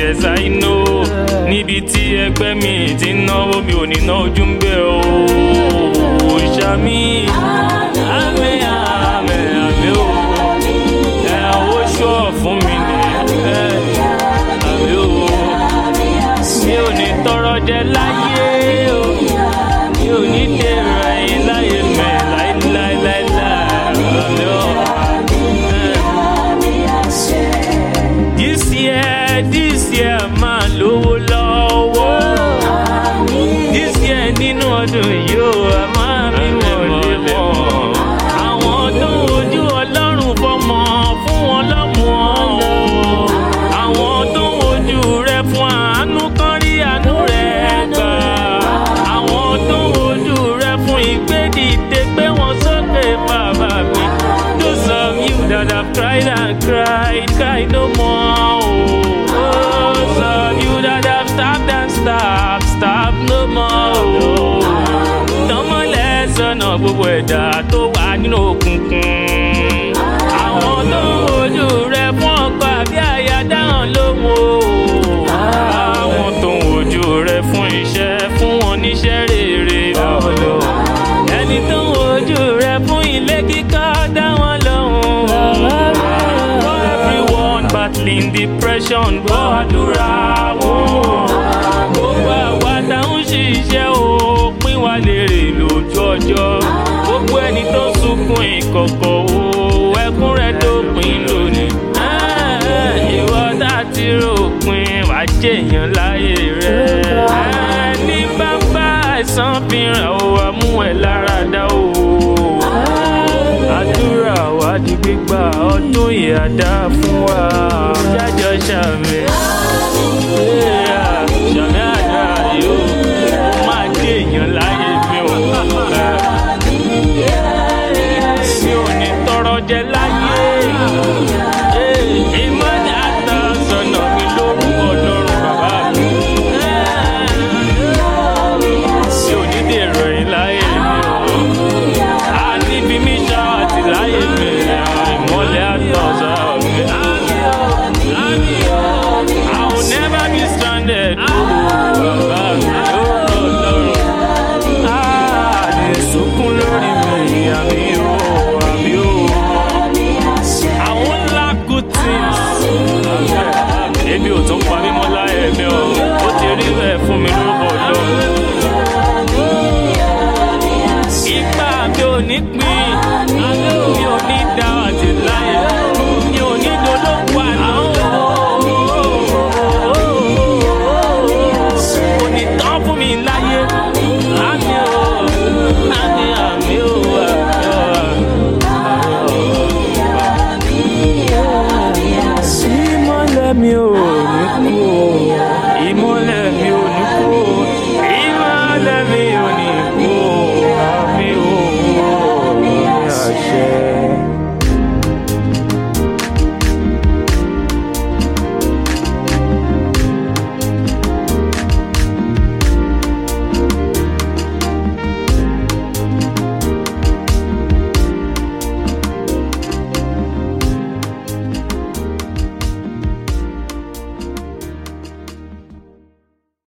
yes I know níbi tí ẹgbẹ́ mi ti ń náwó mi ò ní ná ojú ń bẹ̀ o ṣàmì àmì àmì àmì o ẹ owó ṣọ́ fún mi ní ẹ àmì o mi ò ní tọrọ jẹ láyé o mi ò ní dèrò ẹ̀yìn láyé mẹ́ láíláíláíláí àmì o. This year, this year máa lówó lọ́wọ́. This year nínú ọdún yóò a máa mi wọlé mọ́. Àwọn tó ń wojú Ọlọ́run fọmọ fún wọn lọ́mọ o. Àwọn tó ń wojú rẹ fún àánú kan rí àánú rẹ gbà. Àwọn tó ń wojú rẹ fún ìgbédìde pé wọ́n sókè bàbá mi. Those of you that have cried and cried, cry no more. Oh, those of you that have stabbed and stabbed, stab no more. Oh, tọmọlẹ sọnà gbogbo ẹ̀dá tó wà nínú òkùnkùn. Àwọn tó ń wojú rẹ fún ọkọ àbí àyà dáhùn lóhùn o. Àwọn tó ń wojú rẹ fún iṣẹ́ fún wọn níṣẹ́ rere lọ́lọ́. Ẹni tó ń wojú rẹ fún ilé kíkọ́ dá wọn lóhùn. For everyone battling depression gbọ́ àdúrà wọn. Gbogbo àwa tá ń ṣiṣẹ́ o pín wa lèrè lójú ọjọ́. Gbogbo ẹni tó sunkún ìkọ̀kọ̀ o ẹkún rẹ̀ dópin lónìí. Ah, Ìwọ tá ti ròpin wàá jèèyàn láyé rẹ̀. Ní bàbá àìsàn fìràn o àmú ẹ̀ lára dá o àdúrà wa di gbígbà ọdún yìí á dá fún wa jájọ ṣàmì Yeah, ṣàmì àdúrà yóò ó máa dé èèyàn láyé mi ò mi ò ní tọrọ jẹ láyé ìmọ̀lẹ̀ àtàsọ̀nà mi lórúkọ lọ́rùn bàbá mi mi ò ní dèrò yìí láyé mi ò. A níbi mi ṣá àti láyé mi, ìmọ̀lẹ̀ àtọ̀sà mi. I will never be stranded. Bàbá mi ó rọ̀ lọ́rùn. A lè sunkún lórí mi, àmì ó, àmì ó. I won't lack good things. Ebi ò tún pa mí mọ́ láyé mi o. Ó ti rí bẹ́ẹ̀ fún mi lórúkọ Ọlọ́run. Ipa mi ò ní pín